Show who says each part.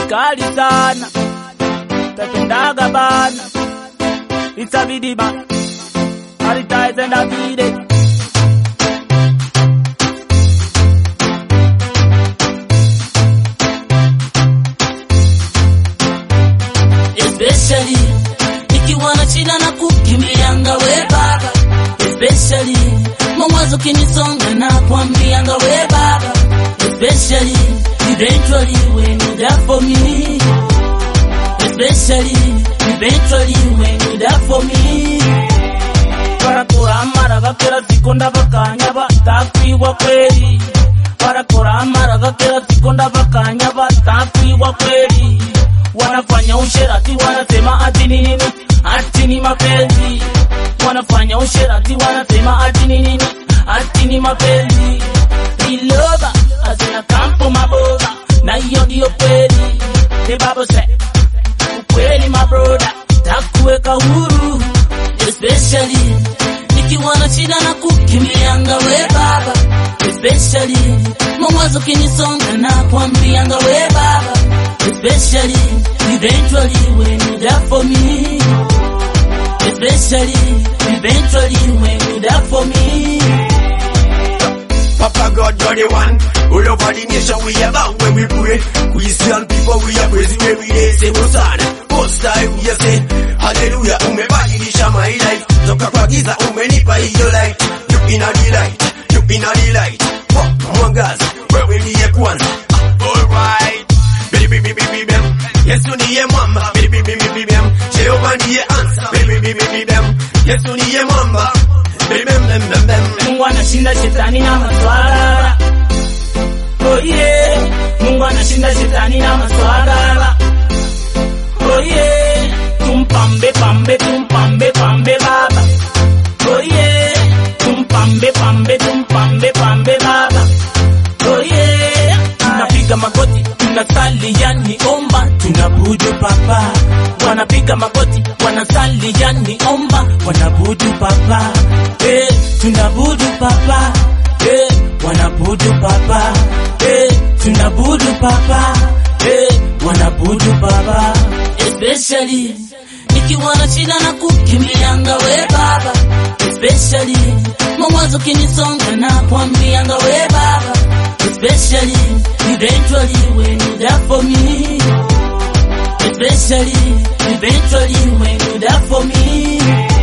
Speaker 1: kali sana tapendaga bana itabidi ba alitaezenda vile
Speaker 2: especially ikiwa na shida na kukimbianga we baba especially mawazo kinisonga na kwambianga we baba especially eventually when you there for me especially eventually when you there for me
Speaker 1: barakora amaraga kila siku ndabakanya batakwigwa kweli barakora amaraga kila siku ndabakanya batakwigwa kweli wanafanya usherati wanasema ati ni nini ati ni mapenzi wanafanya usherati wanasema ati ni nini ati ni mapenzi ilova azina kampo maboga na hiyo ndiyo kweli ni babose ukweli mabroda takuweka huru
Speaker 2: especially nikiwa na shida na kukimbianga we baba especially mawazo kinisonga na kwambianga we baba especially eventually when you there for me especially eventually when you there for me
Speaker 3: Papa God, you're the one. All over the nation, we about when we pray. Christian people, we are praising every day. Say, Hosanna, most time, we are say, Hallelujah, umebadilisha my life. Toka kwa giza, umenipa hiyo light. You in a delight, you in a delight. Pop, mwangaza, wewe ndiye kwanza. Alright. Baby, baby, baby, bam. Yesu ndiye mwamba. Baby, baby, baby, bam. Jehova ndiye answer. Baby, baby, baby, bam. Yesu ndiye mwamba. Baby, bam, bam, bam, bam.
Speaker 1: Mungu anashinda shetani na maswala. Oh yeah. Mungu anashinda shetani na maswala. Oh yeah. Tumpambe pambe tumpambe pambe baba. Oh yeah. Tumpambe pambe tumpambe pambe baba. Oh yeah. Tunapiga magoti, tunasali yani omba, tunabudu papa. Wanapiga magoti, wanasali yani omba, wanabudu papa. Eh, tunabudu papa. Eh, wanabudu papa. Eh, tunabudu papa. Eh, wanabudu papa.
Speaker 2: especially nikiwa na shida na kukimbianga we baba especially mawazo kinisonga na kwambianga we baba especially eventually when you there for me especially eventually when you there for me